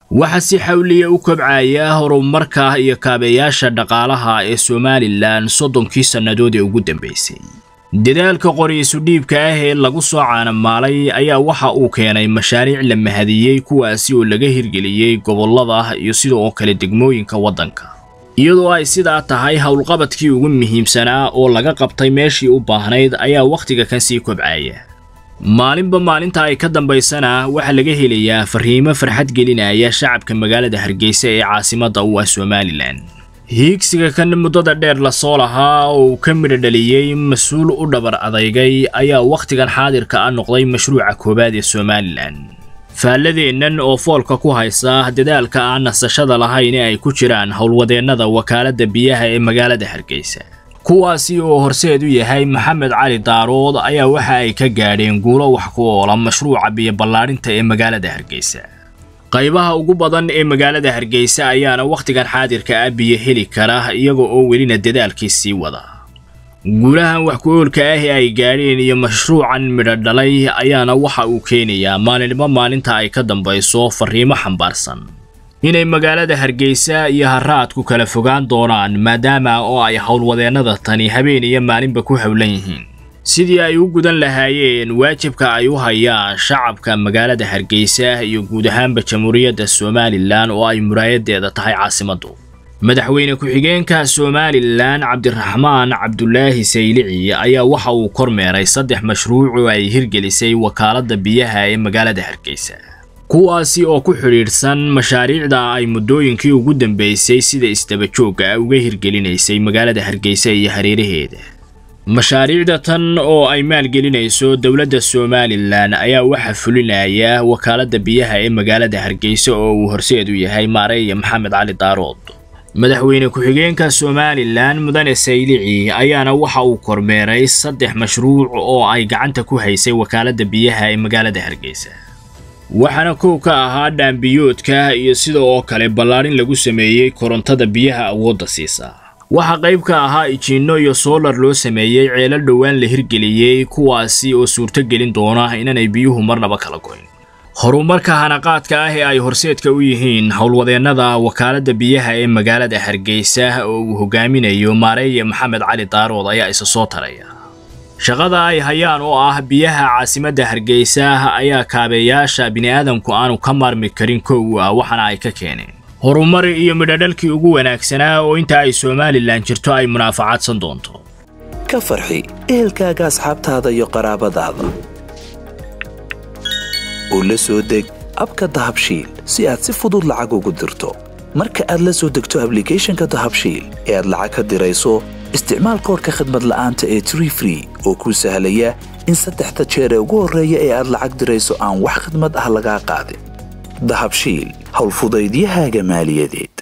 waxaa si xawliya u kobcaya horumarka iyo kaabeyaasha dhaqaalaha ee somalilan soddonkii sannadood ee ugu dambaysay dadaalka qori isudhiibka ah ee lagu soo caanamaalay ayaa waxa uu keenay mashaariic la mahadiyey kuwaasi oo laga hirgeliyey gobollada iyo sidoo kale degmooyinka waddanka iyadoo ay sidaa tahay howlqabadkii ugu muhiimsanaa oo laga qabtay meeshii u baahnayd ayaa wakhtiga kan sii kobcaya maalinba maalinta ay ka dambaysana waxaa laga helayaa fariimo farxad gelinaya shacabka magaalada hargeysa ee caasimadda u ah somalilan hiigsiga kan muddada dheer lasoo lahaa oo uu ka midho dhaliyey mas-uul u dhabar adaygay ayaa wakhtigan xaadirka ah noqday mashruuca koowaad ee somalilan faalladeennan oo foolka ku haysa dadaalka aan nasashada lahayn ee ay ku jiraan howlwadeennada wakaaladda biyaha ee magaalada hargeysa kuwaasi oo horseed u yahay maxamed cali daarood ayaa waxa ay ka gaadheen guulo wax ku oola mashruuca biyo ballaadhinta ee magaalada hargeysa qaybaha ugu badan ee magaalada hargeysa ayaana wakhtigan xaadirka ah biyo heli kara iyaga oo welina dadaalkii sii wada guulahan wax ku-oolka ah ee ay gaadheen iyo mashruucan midho dhalay ayaana waxa uu keenayaa maalinimo maalinta ay ka dambayso fariimo xambaarsan inay magaalada hargeysa iyo haraadku kala fogaan doonaan maadaama oo ay howlwadeennada tani habeen iyo maalinba ku howlan yihiin sidii ay u gudan lahaayeen waajibka ay u hayaan shacabka magaalada hargeysa iyo guud ahaanba jamhuuriyadda somalilan oo ay muraayadeeda tahay caasimaddu madaxweyne ku-xigeenka somalilan cabdiraxmaan cabdulaahi saylici ayaa waxa uu kormeeray saddex mashruuc oo ay hirgelisay wakaaladda biyaha ee magaalada hargeysa kuwaasi oo ku xidhiidhsan mashaariicda ay muddooyinkii ugu dambeysay sida isdabajoogga ah uga hirgelinaysay magaalada hargeysa iyo hareeraheeda mashaariicda tan oo ay maalgelinayso dowladda somalilan ayaa waxaa fulinaya wakaaladda biyaha ee magaalada hargeysa oo uu horseed u yahay maareeya maxamed cali daarood madaxweyne ku-xigeenka somalilan mudane saylici ayaana waxa uu kormeeray saddex mashruuc oo ay gacanta ku haysay wakaaladda biyaha ee magaalada hargeysa waxaana kow ka ahaa dhaambiyoodka iyo sida oo kale ballaadhin lagu sameeyey korontada biyaha awoodda siisa waxaa qayb ka ahaa ijiinno iyo soolar loo sameeyey ceelal dhowaan la hirgeliyey kuwaasi oo suurtogelin doona inanay biyuhu marnaba kala goyn horumarka hanaqaadka ah ee ay horseedka u yihiin howlwadeennada wakaaladda biyaha ee magaalada hargeysa oo uu hogaaminayo maareeye maxamed cali daarood ayaa isa soo taraya shaqada ay hayaan oo ah biyaha caasimadda hargeysa ayaa kaabeyaasha bini'aadamku aanu ka maarmi karin kow ah waxaana ay ka keeneen horumar iyo midhadhalkii ugu wanaagsanaa oo inta ay somalilan jirto ay munaafacadsan doonto ka farxi ehelkaaga asxaabtaada iyo qaraabadaada oo la soo deg abka dahabshiil si aad si fudud lacag ugu dirto marka aad la soo degto ablicathonka dahabshiil ee aad lacag ka dirayso isticmaal koorka khadmad la'aanta ee tree free oo kuu sahlaya in saddexda jeer ee ugu horreeya ee aad lacag dirayso aan wax khidmad ah lagaa qaadin dahabshiil howlfudaydiyahaaga maaliyadeed